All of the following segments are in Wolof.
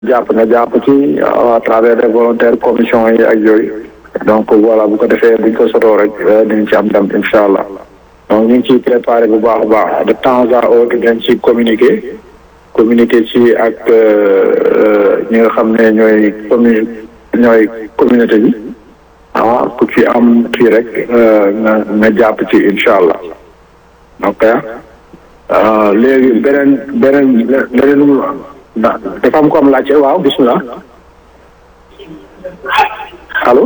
jàpp nga jàpp ci à travers les volontaires commission yi ak yooyu donc voilà bu ko defee buñ ko sotoo rek dinañ ci am ndam incha allah donc ñu ngi ciy préparé bu baax a baax de temps à autre dañ ci communiquer communiquer ci ak ñi nga xam ne ñooy commu ñooy communauté bi ah ku ci am kii rek nga nga jàpp ci incha allah ok léegi beneen beneen leneen dafa am ko am laajte waaw bismillah allo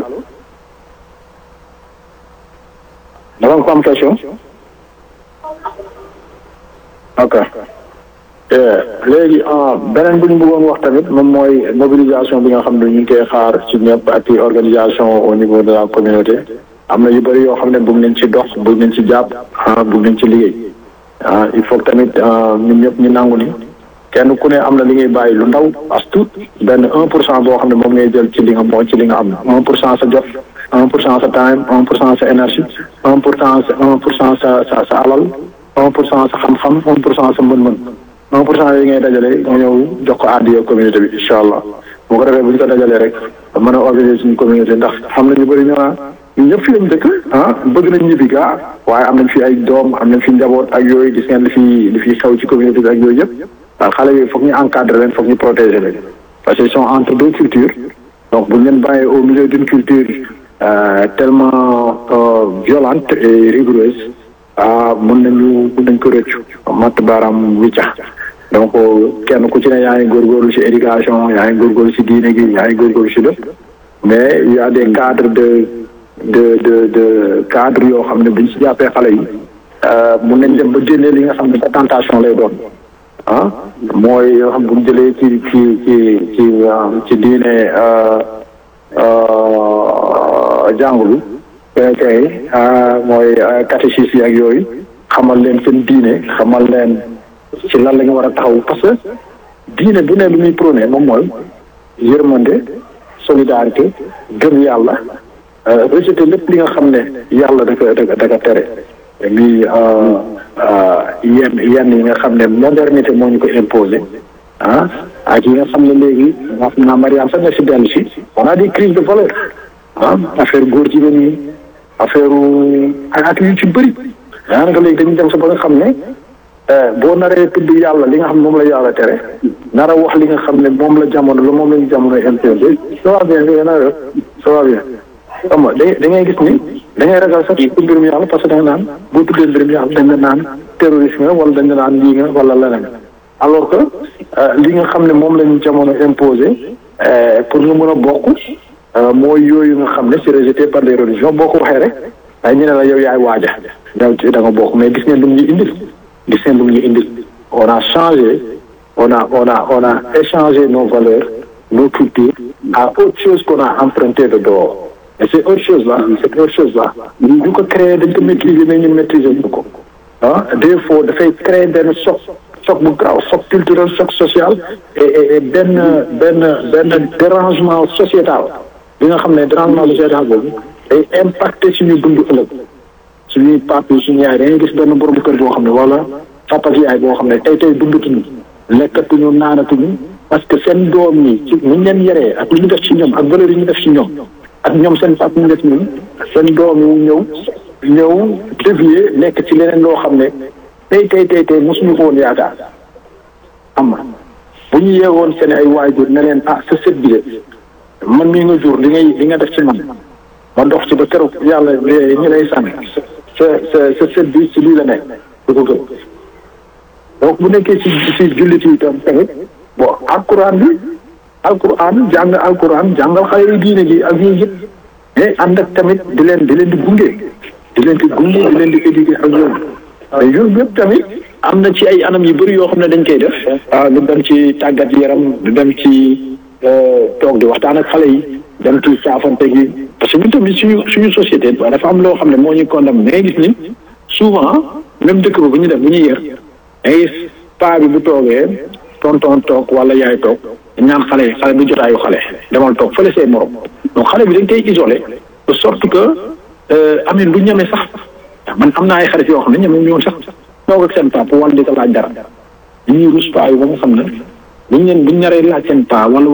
dafa am ko am question ok léegi beneen bu ñu bëggoon wax tamit moom mooy mobilisation bi nga xam ne ñu ngi koy xaar ci ñëpp ak organisation au niveau de la communauté am na yu bëri yoo xam ne bëgg nañ ci dox bëgg nañ ci jàpp bëgg nañ ci liggéey ah il faut tamit ñun ñëpp ñu nangu ni kenn ku ne am na li ngay bàyyi lu ndaw as tuut benn un pour cent boo xam ne moom ngay jël ci li nga moo ci li nga am un pour cent sa jot un pour cent sa time un pour cent sa énergie un pour cent sa un pour cent sa sa sa alal un pour cent sa xam-xam un pour cent sa mën-mën un pour cent yi ngay dajale nga ñëw jox ko àddiya communauté bi incha allah boo ko defee bu ñu ko dajalee rek mën a organiser suñu communauté ndax xam nañu bëri ñu naan ñun ñëpp fi lañ dëkk ah bëgg nañ ñibbi gaa waaye am nañ fi ay doom am nañ fi njaboot ak yooyu gis ngeen li fi li fi xew ci communauté bi ak yooyu yëpp waaw xale yooyu foog ñu encadrer leen foog ñu protéger leen parce que ils sont entre deux cultures donc bu ñu leen bàyyee au milieu d'une culture tellement violente et rigoureuse ah mun nañu mun nañ ko rëccu matt baaraam wicca donc kenn ku ci ne yaa ngi góorgóorlu ci éducation yaa ngi góorgóorlu ci diine gi yaa ngi góorgóorlu ci lépp mais il y a des cadres de de de de cadre yoo xam ne buñ ci jàppee xale yi mun nañ dem ba génnee li nga xam ne ba tentation lay doon ah mooy yoo xam bu ñu jëlee ci ci ci ci ci diine jàngu bi kay mooy catéchisme yi ak yooyu xamal leen seen diine xamal leen ci lan la ñu war a taxaw parce que diine bu ne lu muy prôné moom mooy yërmande solidarité gëm yàlla rejeté lépp li nga xam ne yàlla da ko da ko tere mi yenn yenn yi nga xam ne modernité moo ñu ko imposé ah ak yi nga xam ne léegi wax naa Mariam sax na si dellu si on a des crises de valeur ah affaire góor jigéen ñi affaire ak yu ci bëri daanaka léegi dañuy dem sa ba nga xam ne boo naree tudd yàlla li nga xam ne moom la yàlla tere nar a wax li nga xam ne moom la jamono la moom la ñu jamono imposé ça va bien ça va bien xam nga da da ngay gis ni da ngay ragal sax tudd mbirum yàlla parce que da nga naan boo tuddee mbirum yàlla dañ la naan terrorisme wala dañ la naan lii nga wala leneen alors que li nga xam ne moom la ñu jamono imposé pour nga mën a bokk mooy yooyu nga xam ne c'est rejeté par les religions boo ko waxee rek ay ñu ne la yow yaay waaja daw ci da nga bokk mais gis ngeen lu mu ñu indil gis ngeen lu mu ñu indil on a changé on a on a on a échangé nos valeurs nos cultures à autre chose qu'on a emprunté de dehors et c'est autre chose là c'est autre chose là ñu ko créé dañ ko maîtriser mais ñun maîtriser ñu ko ah des fois dafay créer benn choc choc bu grave choc culturel choc social et et benn benn benn dérangement sociétal bi nga xam ne dérangement sociétal boobu day impacté suñu dund ëllëg suñuy pap yi suñu yaay dañuy gis benn borom kër boo xam ne wala papa ak yaay boo xam ne tey tey dundatuñu lekkatuñu naanatuñu parce que seen doom yi ci ñu leen yaree ak li ñu def ci ñoom ak valeur yi ñu def ci ñoom ak ñoom seen pap ñu def ñun seen doom yi ñëw ñëw dévier nekk ci leneen loo xam ne tey tey tey tey mosuñu ko woon yaakaar am na bu ñu yeewoon seen ay waajur ne leen ah sa sët bi de man mii nga jur li ngay li nga def ci man ma dox ci ba keroog yàlla ñu lay sànni sa sa sa sët bi ci lii la nekk du ko gëm donc bu nekkee ci ci jullit yi tam tamit bon alquran bi alquran jàng alquran jàngal xale yi diine gi ak yooyu yëpp mais ànd ak tamit di leen di leen di gunge di leen di gunge di leen di éduquer ak yooyu mais yooyu yëpp tamit am na ci ay anam yu bëri yoo xam ne dañ koy def ah lu dem ci tàggat yaram lu dem ci toog di waxtaan ak xale yi dem ci saafante gi parce que ñun tamit suñu suñu société dafa am loo xam ne moo ñu condamné da ngay gis ni souvent même dëkk ba bu ñu def bu ñuy yër ay paa bi bu toogee tonton toog wala yaay toog ñaan xale yi xale bi jotaayu xale demal toog fële say morom donc xale bi dañ koy isolé de sorte que amin du ñeme sax man am naa ay xarit yoo xam ne ñeme ñu woon sax toog ak seen papa wala di ko laaj dara ñuy rus paa yi ba nga xam ne buñ leen buñ naree laaj seen paa wala